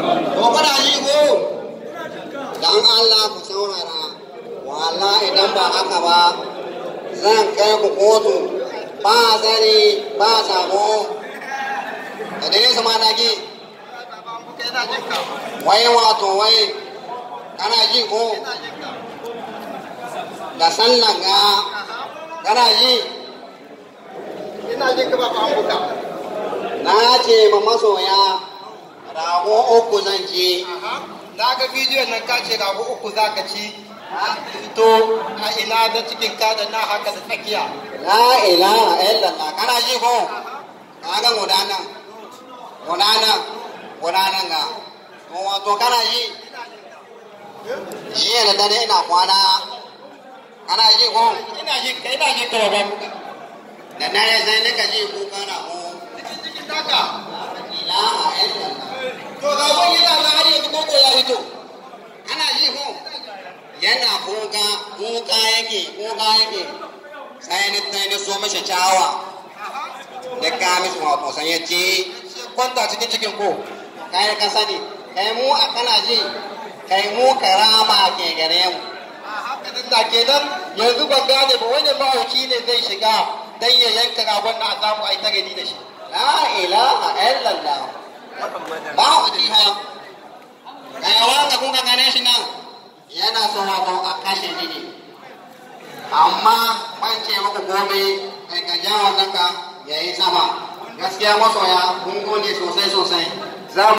to kana ji ko dan Allah ku saurara wala idan ba haka ba zan kai ku kotu ba zani ba sabo da dai sama da ki wai wato wai kana ji ko da sallan ga kana ji ina jin ka ba an buka na ce ma masoya rago uku zan ci na ga bidiyon nan ka ce rago uku za ka ci to a ina da cikin ka da na haka da tsakiya la ilaha illallah kana ji ko kaga gudanan gudanan gudanan ga to wato kana ji jiya da dare ina kwana kana ji ko ina jin ka ina jin ka ba buka da dare sai nika ji kuka na ko cikin naka ilaha illallah to ga wani yana na har yanzu koko ya fito ana ji ko yana kuka kuka yake kuka yake sai ni sai ni so mashi cawa da ka mishi wato sai ya ce kwanta cikin cikin ko kai ka sani kai mu a kana ji kai mu karama ke gare mu haka nan da kenan yanzu ban gane ba wani mahauci ne zai shiga dan ya yanka ragon na a samu a yi ta gani da shi la ilaha illallah ba ku ji ha kai wanda kun ka gane shi nan yana so wato a kashe shi ne amma ban ce muku komai kai ka ja wannan ka yayi sama gaskiya masoya mun gode sosai sosai za mu